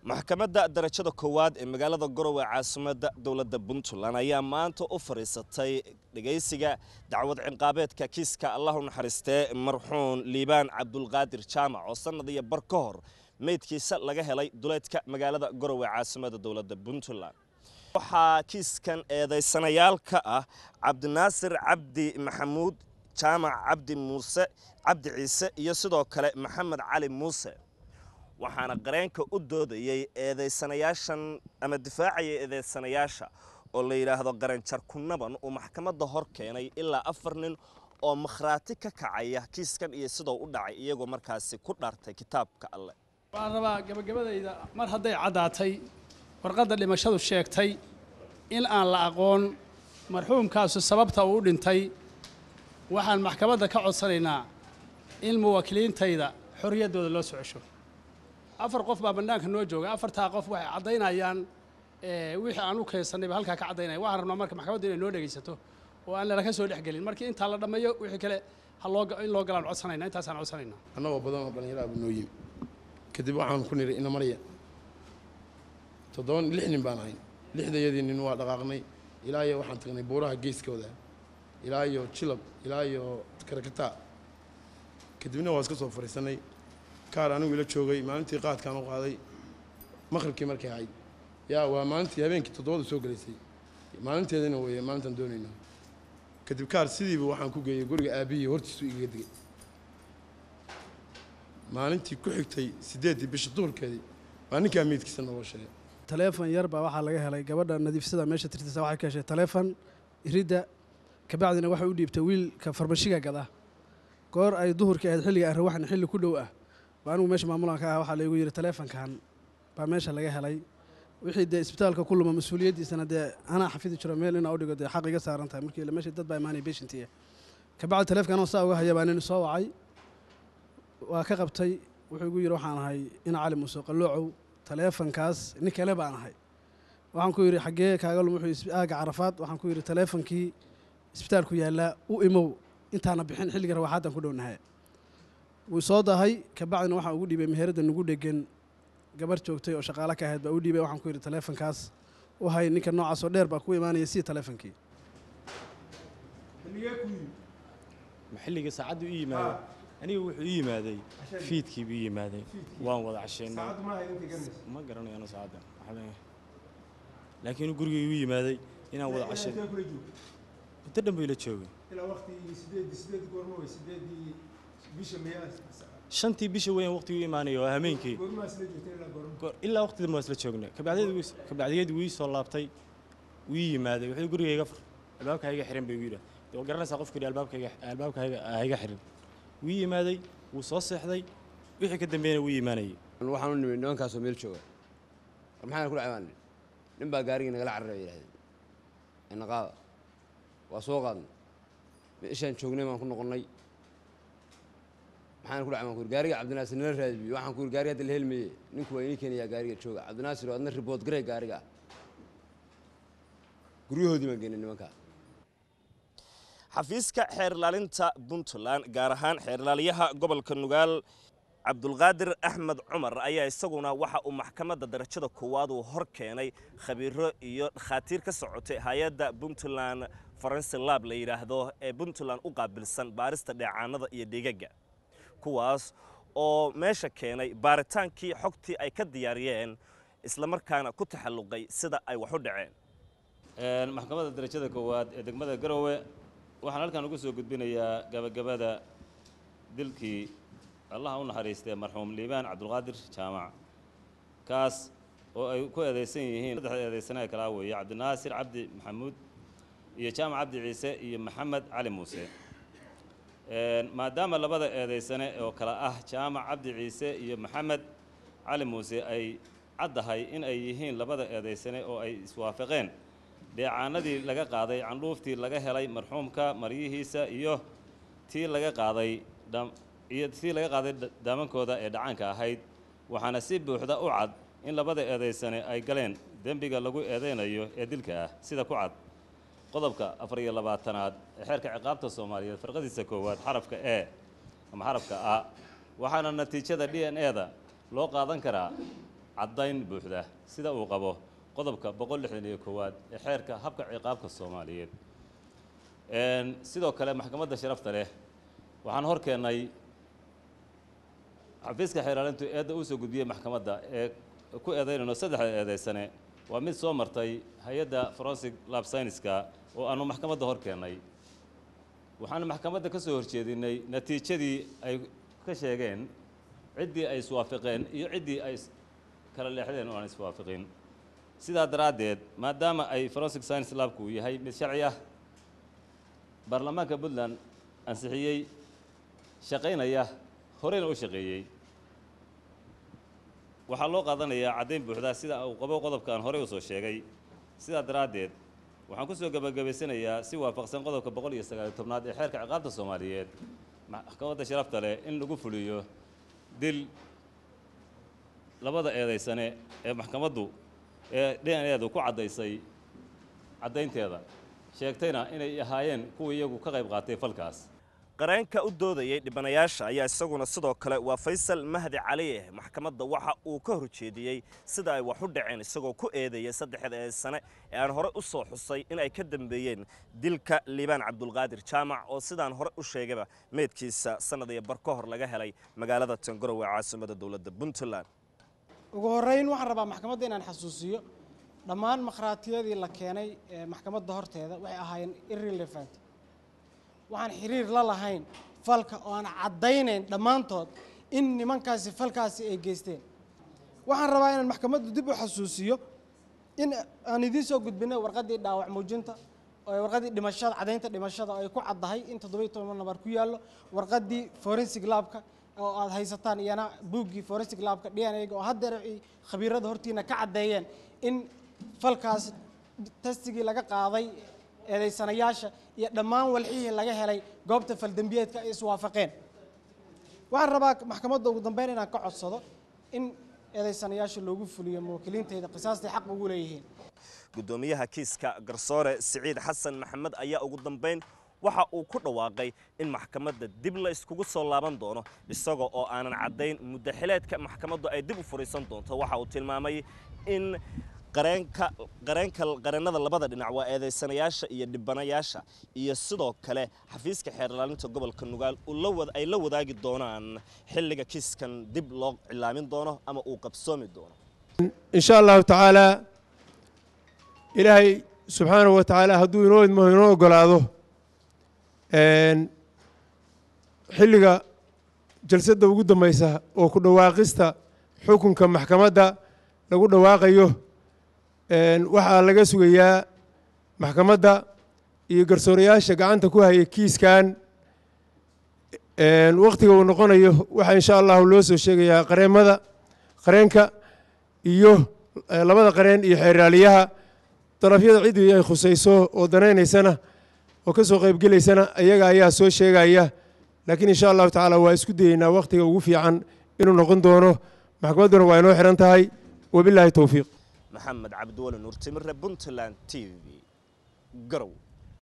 maxkamadda darajada koowaad ee magaalada garowe caasimadda dowladda puntland ayaa maanta u fadhiisatay dhegaysiga dacwad cinqaabeedka kiiska allah u naxariistee marxuun liibaan cabdulqaadir jaamac oo sannad iyo bar ka hor meydkiisa laga helay duleedka magaalada garowe caasimadda dowladda puntland waxaa kiiskan eedaysanayaal ka ah cabdinaasir cabdi maxamuud jaamac cabdi muuse cabdi ciise iyo sidoo kale maxamed cali muuse waxaana qareenka u doodayey eedaysanayaashan ama difaacaya eedaysanayaasha oo la yidhaahdo qaranjar kunaban uu maxkamadda hor keenay ilaa afar nin oo makhraati ka kacaya kiiskan iyo sidoo u dhacay iyagoo markaasi ku dhaartay kitaabka alleh waxaan rabaa gabagabadayda mar hadday caddaatay warqadda dhimashadu sheegtay in aan la aqoon marxuumkaasu sababta uu u dhintay waxaan maxkamadda ka codsanaynaa in muwaakiliintayda xorriyaddooda loo soo cesho afar qof baa bannaanka noo jooga afartaa qof waxay caddaynayaan wixii aan u keensannay ba halkaa ka caddaynaya waxaan rabnaa marka maxkamaddu inay noo dhegaysato oo aan lala ka soo dhex gelin markii intaa la dhammeeyo wixii kale ha loo in loo galaan codsanayna intaasaan codsanayna annagoo badan oo dhallinyaro abu noo yimi kadib waxaan ku nidhi ina marya toddoba lix nin baan ahayn lixdayadii nin waa dhaqaaqnay ilaa iyo waxaan tagnay buuraha geeskooda ilaa iyo jilab ilaa iyo karakataa kadibna waa iska soo fadhiisanay kaar anigu ila joogay maalintii qaadkaan u qaaday maqribkii markay ahayd yaa waa maalintii habeenkii toddobada soo gelaysay maalinteedana weeye maalintaan doonayna kadib kaar sidiiba waxaan ku geeyey guriga aabihii hortiisu igaga digay maalintii ku xigtay siddeeddii bisha duhurkeedii waa ninkaa meydkiisa naloo sheegay taleefon yar baa waxaa laga helay gabadha nadiifsada meesha tirtisa waxay ka heshay taleefon iridda kabacdina waxay u dhiibtay wiilka farmashiga gada goor ay duhurkii ahayd xilliga aan rawaxna xilli ku dhow ah baa anigu meesha maamulan ka ah waxaa laygu yidhi taleefonkan baa meesha laga helay wixii dee isbitaalka ku luma mas-uuliyaddiisana dee anaa xafidi jiro meel inaa u dhigo dee xaq iga saaran tahay markii meesha dad baa imaanaya beshintiya kabacdi taleefkan oo saa uga haya baa nin soo wacay waa ka qabtay wuxuu igu yidhi waxaan ahay ina cali muuse qalloocow taleefonkaas nin kale baan ahay waxaan ku yidhi xaggee kaaga lum wuxuu aaga carafaad waxaan ku yidhi taleefonkii isbitaalku yaallaa u imow intaana bixin xilliga rawaxaaddan ku dhownahay wuu soo dahay kabacdina waxaan ugu dhiibay meheradda nugu dhegan gabar joogtay oo shaqaalo ka ahayd baa u dhiibay waxaan ku yidhi taleefonkaas u hay ninka noocaasoo dheer baa ku imaanaya sii taleefonkii ma xilliga saacaddu i yimaaday aniga wuxuu ii yimaaday fiidkii buu ii yimaaday waan wada casheynay ma garanayo ano saacadda laakiin guriga igu yimaaday inaan wada cashay muddo dhan buu ila joogay shantii bisha weyn waqtigu imaanaya waa hameenkii ilaa waqti dambe waa isla joognay kabacdigeed wuu ii soo laabtay wuu ii yimaaday wuxuu gurigayga fur albaabka hayga xiran bay igu yidhaah dee waa garanaysaa qofku yidhi albaabkayga albaabka hayga xiran wuu ii yimaaday wuu soo seexday wixii ka dambeeyana wuu imaanayay waxaan u nimid nimankaasoo meel jooga war maxaana ku dhacay baan nidhi nin baa gaarigii nagala carara yidhahdeen ina qaada waa soo qaadnay meeshaan joognay baan ku noqonnay maxaana ku dhacay baan ku yidhi gaariga cabdinaasir nala raadibiyo waxaan ku yidhi gaariga hadda la helmaye ninku waa inii keenayaa gaariga jooga cabdinaasir oo adna ribood garay gaariga ah guryahoodii baan geenay nimankaa xafiiska xeer ilaalinta puntland gaar ahaan xeer ilaaliyaha gobolka nugaal cabdulqaadir axmed cumar ayaa isaguna waxa uu maxkamadda darajada koowaad uu hor keenay khabiiro iyo dhakhaatiir ka socotay hay-adda puntland forensi lab la yidhaahdo ee puntland u qaabilsan baarista dheecaanada iyo dhigaga kuwaas oo meesha keenay baaritaankii xogtii ay ka diyaariyeen islamarkaana ku taxalluqay sida ay wax u dhaceen maxkamadda darajada koowaad ee degmada garowe waxaan halkan ugu soo gudbinayaa gabagabada dilkii allaha u naxariistay marxuum liibaan cabdulqaadir jaamac kaas oo ay ku eedaysan yihiin saddexda eedaysanaha kalaa weeye cabdinaasir cabdi maxamuud iyo jaamac cabdi ciise iyo maxamed cali muuse maadaama labada eedaysane oo kale ah jaamac cabdi ciise iyo maxamed cali muuse ay caddahay in ay yihiin labada eedaysane oo ay iswaafaqeen dheecaanadii laga qaaday candhuuftii laga helay marxuumka maryihiisa iyo tii laga qaaday iyo tii laga qaaday daamankooda ee dhacaanka ahayd waxaana si buuxda u cad in labada eedaysane ay galeen dembiga lagu eedaynayo ee dilka ah sida ku cad qodobka afar iyo labaatanaad ee xeerka ciqaabta soomaaliyeed farqadiisa koowaad xarafka e ama xarafka a waxaana natiijada d n e da loo qaadan karaa caddayn buuxda sida uu qabo qodobka boqol lixdan iyo koowaad ee xeerka habka ciqaabka soomaaliyeed sidoo kale maxkamadda sharafta leh waxaan hor keennay xafiiska xeeraalintu eedda uu soo gudbiyey maxkamadda ee ku eedaynayno saddexda eedaysane waa mid soo martay hay-adda forensic lab scienska oo aanu maxkamadda hor keennay waxaanu maxkamadda ka soo horjeedinay natiijadii ay ka sheegeen ciddii ay iswaafaqeen iyo ciddii ay kala leexdeen oo aan iswaafaqin sidaa daraaddeed maadaama ay forensic science labku uu yahay mid sharci ah baarlamaanka puntland ansixiyey shaqaynaya horeyna u shaqeeyey waxaa loo qaadanayaa caddayn buuxda sida uu qabo qodobka aan horey usoo sheegay sidaa daraaddeed waxaan ku soo gebagabaysanayaa si waafaqsan qodobka boqol iyo sagaaliyo tobnaad ee xeerka ciqaabta soomaaliyeed maxkamadda sharafta leh in lagu fuliyo dil labada eedaysane ee maxkamaddu ee d n edu ku caddaysay caddaynteeda sheegtayna inay ahaayeen kuwii iyagu ka qayb qaatay falkaas qareenka u doodayay dhibanayaasha ayaa isaguna sidoo kale waa faysal mahdi cali eh maxkamadda waxa uu ka horjeediyey sida ay wax u dhaceen isagoo ku eedeeyay saddexda ee sane ee aan hore u soo xusay in ay ka dambeeyeen dilka liibaan cabdulqaadir jaamac oo sidaan hore u sheegayba meydkiisa sannad iyo bar ka hor laga helay magaalada tangorowe caasimada dowladda puntland ugu horreyn waxaan rabaa maxkamadda inaan xasuusiyo dhammaan makhraatiyadii la keenay ee maxkamadda horteeda waxay ahaayeen irrelevant waxaan xiriir la lahayn falka oo aan caddaynayn dhammaantood in nimankaasi falkaasi ay geysteen waxaan rabaa inaan maxkamaddu dib u xasuusiyo in aan idiin soo gudbinay warqaddii dhaawac muujinta oo warqaddii dhimashada caddaynta dhimashada oo ay ku caddahay in toddobiyo toban nabar ku yaallo warqaddii forensic labka oo aad haysataan iyana buuggii forensic labka d n a-ga oo haddeer ay khabiirada hortiina ka caddeeyeen in falkaas testigii laga qaaday eedaysanayaasha iyo dhammaan walxihii laga helay goobta faldembiyeedka ay iswaafaqeen waxaan rabaa maxkamadda ugu dambeyn inaan ka codsado in eedaysanayaasha loogu fuliyo muwaakiliinteyda qisaastay xaq ugu leeyihiin guddoomiyaha kiiska garsoore siciid xasan maxamed ayaa ugu dambayn waxa uu ku dhawaaqay in maxkamadda dib la iskugu soo laaban doono isaga oo aanan caddayn muddaxileedka maxkamaddu ay dib u furiisan doonto waxa uu tilmaamay in qareenka qareenka qareennada labada dhinac waa eedaysanayaasha iyo dhibanayaasha iyo sidoo kale xafiiska xeerlaalinta gobolka nugaal ay la wadaagi doonaan xilliga kiiskan dib loo cilaamin doono ama uu qabsoomi doono in sha allahu tacaalaa ilaahay subxaanahu wa tacaala hadduu inoo idmo inoo ogolaado xilliga jalsadda ugu dambaysa oo ku dhawaaqista xukunka maxkamadda lagu dhawaaqayo waxaa laga sugayaa maxkamadda iyo garsoorayaasha gacanta ku haya kiiskan wakhtiga uu noqonayo waxaa insha allahu loo soo sheegayaa qareemada qareenka iyo labada qareen iyo xeeraaliyaha darafyada ciddii ay khusayso oo danaynaysana oo ka soo qaybgelaysana ayaga ayaa soo sheegaya laakiin insha allahu tacaala waa isku dayeynaa wakhtiga ugu fiican inuu noqon doono maxkamadduna waa inoo xihan tahay wabilaahi towfiiq maxamed cabdiwali nuur timirre puntland t v garow